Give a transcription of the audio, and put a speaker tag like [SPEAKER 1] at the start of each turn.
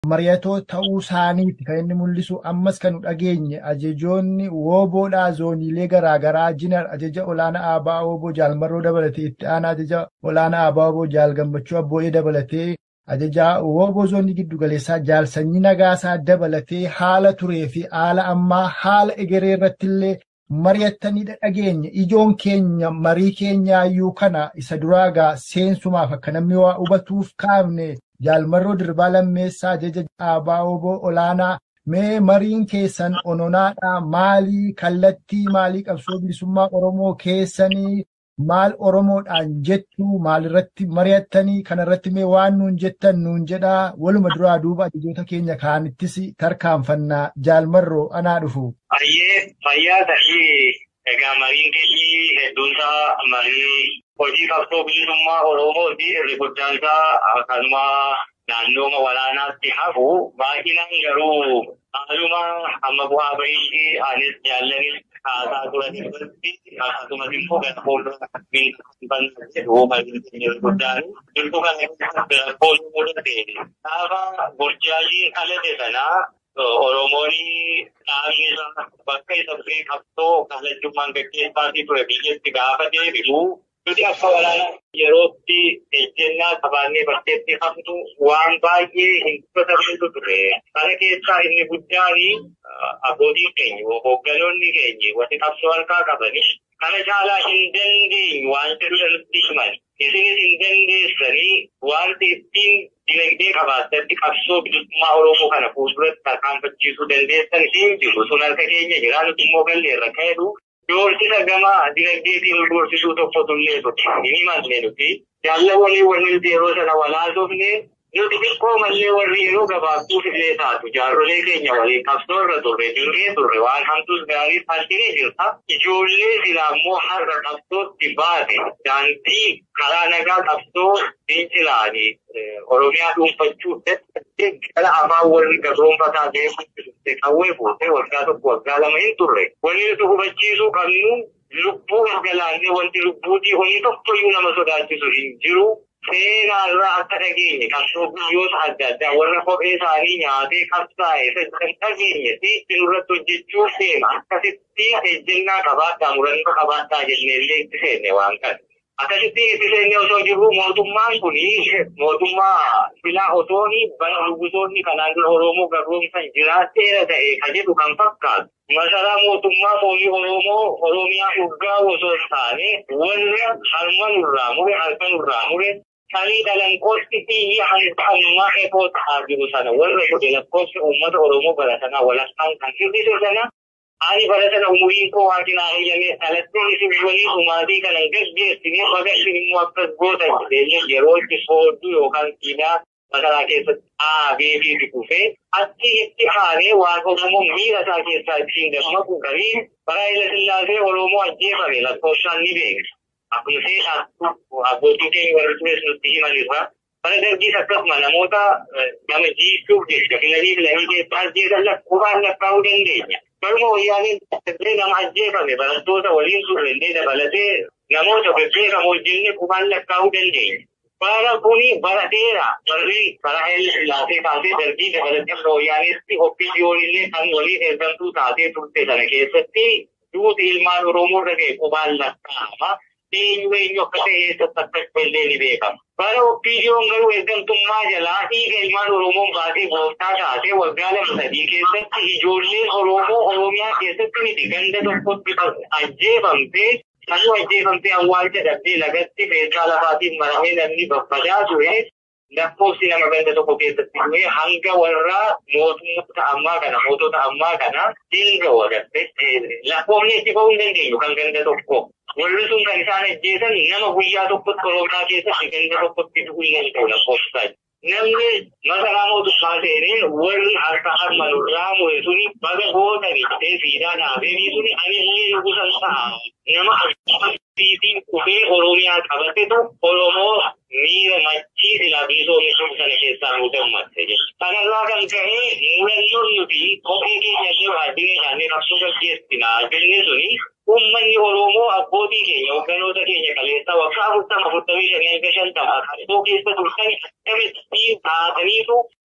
[SPEAKER 1] mari'atoo ta'uu isaaniiti kan inni mul'isu ammas kan nu dhageenye ajajoonni wooboodhaa zooniilee garaagaraa jinar ajaja olaanaa aabaa wooboo jaalmarroo dabalatee itti aanaa ajaja olaanaa aabaa wooboo jaal gammachuu abboo'ee dabalatee ajajaa wooboo zoonii giddu galeessaa jaal sanyii nagaasaa dabalatee haala turee fi haala ammaa haala egeree irratti illee mari'attaniidha dhageenye ijoon keenya marii keenyaayyuu kana isa duraagaa seensumaaf akka namni waa hubatuuf kaafne jaalmarroo dirbaa lammeessaa ajaja aabaa wooboo olaanaa mee mariin keessan ononaadhaa maalii kallattii maalii qabsoo bilisummaa oromoo keessanii maal oromoodhaan jettu maalirratti mari'attanii kanarratti mee waan nuun jettan nuun jedhaa waluma duraa duuba ajajoota keenya kaanittis tarkaanfannaa jaalmarroo anaa dhufu.
[SPEAKER 2] Baay'ee fayyaa ta'ii egaa mariin keenya hedduunsaa marii hojii qabsoo bilisummaa Oromoo fi irri guddaansaa akkasuma naannooma waraanaatti hafu baay'inaan garuu haaluma amma bu'aa bahii anis jaallanis haasaa turan irratti akkasumas immoo gad fuuldura jedhu mariin keenya guddaan jirtu kana rakkoo mudate gaafa burjaajiin kalate sanaa Oromoon dhaabni isaa bakka isa bu'ee qabsoo kalachummaan gaggeessaatii ture biyyatti gaafa deebi'u nuti akka waraana yerootti ejjennaa qabaannee bakkeetti haftu waan baay'ee hin fudhatamantu ture. Kana keessaa inni guddaan abbootiin keenya hoogganoonni keenya wanti qabsoo harkaa qabani kana caalaa hin dandeenyu waan jedhu nutti himan. Isinis hin dandeessanii wanti ittiin dinagdee qabaattatti qabsoo bilisummaa Oromoo kana fuulduratti tarkaanfachiisuu dandeessan hin jiru. Sun harka keenya jira nuti immoo galleerra ka'eedu doorsisa gama dinagdeetiin doorsisuu tokkotu illee ture. Hin himanne nuti jaallawwanii wanni nuti yeroo sana walaasofne nuti xiqqoo mallee warri yeroo gabaabduuf illee taatu jaarrolee keenya waliin qabsoo irra turre dirree turre waan hamtuus gaarii faaltinee jirta. Ijoollee silaa immoo har'a qabsootti baate daandii karaa nagaa qabsoo fincilaanii Oromiyaa dhuunfachuu gara afaan warri gabroonfataa deemuutti qawwee fuutee waggaa tokko waggaa lama hin turre. Wanni nuti hubachiisuu qabnu lubbuu galaannee wanti lubbuutii hojii tokkoyyuu nama sodaachisu hin jiru. Seenaa irraa akka dhageenye qabsoo guyyoota adda addaa warra kophee isaanii nyaatee qabsaa'e kan dhageenye fi irratti hojjechuuf deema. Akkasitti ejjennaa qabaadhaa murannoo qabaadhaa jennee illee itti seenne waan kana. Akkasitti itti seenne osoo jirru mootummaan kun mootummaa filaa otooni bara lugusoonni kanaan dura Oromoo gabroomsan jiraatteera ta'e kan jedhu kan fakkaatu. Masaraa mootummaa foonii Oromoo Oromiyaa urgaa osoo hin taane warra harma nurraa mure harka nurraa mure sanii dhalanqootti biyya hanqammaa eeboo ta'aa jiru sana warra godhe lakkoofsa uummata Oromoo bara sanaa walakkaan kan hir'ise sana ani bara sana umuriin koo waan naa eeyyamee dhalatteen isin walii dhumaatii kanan gaggeessinee baga isin immoo akkas goota jedhee yeroo itti soodduu yookaan siidaa masaraa keessatti dhaabee fi dhufee achi itti haaree waan Oromoo miira isaa keessaa ittiin dammaqu qabii bara Haayila Sillaasee Oromoo ajjeefame lakkoofsaan ni beekna. Akkuma seetaa abbootiin keenya warri tures nutti himan irraa bara dargiis akkasuma namoota nama jiisuuf jecha filanii filanii keessaa ajjeesan lakkoofaan lakkaa'uu dandeenya. Baruma wayyaaniin illee nama ajjeefame barattoota waliin turre illee dabalatee namoota bebbeekamoo jennee qubaan lakkaa'uu dandeenya. Bara kuni bara dheeraa barri bara Haayila Sillaasee taatee darbii dabalatee bara wayyaaniitti oppiidiyoon illee kan waliin eeggamtuu taatee turte sana keessatti duuti ilmaan Oromoo irra ga'e qubaan lakkaa'ama. eenyu eenyu akka ta'e eessatti akka illee ni beekama. Bara oppiidiyoon garuu eeggamtummaa jalaa dhiiga ilmaan Oromoon baatee gooftaa taatee waggaa lama sadii keessatti ijoolleen Oromoo Oromiyaa keessatti miti ganda tokkotti ajjeefamtee kanuu ajjeefamtee awwaalcha dhabdee lagatti meeshaa lafaatiin maramee namni babbadaa ture lakkoofsi nama ganda tokko keessatti du'e hanga warra mootummoota ammaa kana mootota ammaa kana dinga wagatte lakkoofni itti ba'uu hin dandeenyu kan ganda tokko. Warri sun kan isaan ajjeesan nama guyyaa tokkotti Oromiyaa keessatti ganda tokkotti du'uu hin danda'u lakkoofsa. Namni masaraa mootummaa seenee warri harka harma nurraa mure suni baga gootanii ta'ee fiidaan dhaabeenii suni ani illee nugusan ta'a. Nama akkasiitiin dhufee Oromiyaa qabatetu Oromoo miira machii silaa bilisoomni sun sana keessaa nu gammadde jechuudha. Kanarraa kan ka'e murannoon nuti kophee keenya illee baadiyyaa isaanii qabsoo gaggeessinaa jenne suni Uummanni Oromoo abbootii keenya hogganoota keenya kaleessaa waggaa afurtama afurtamii shanii hanga shantama qabsoo keessa turtan dhabeettii taataniitu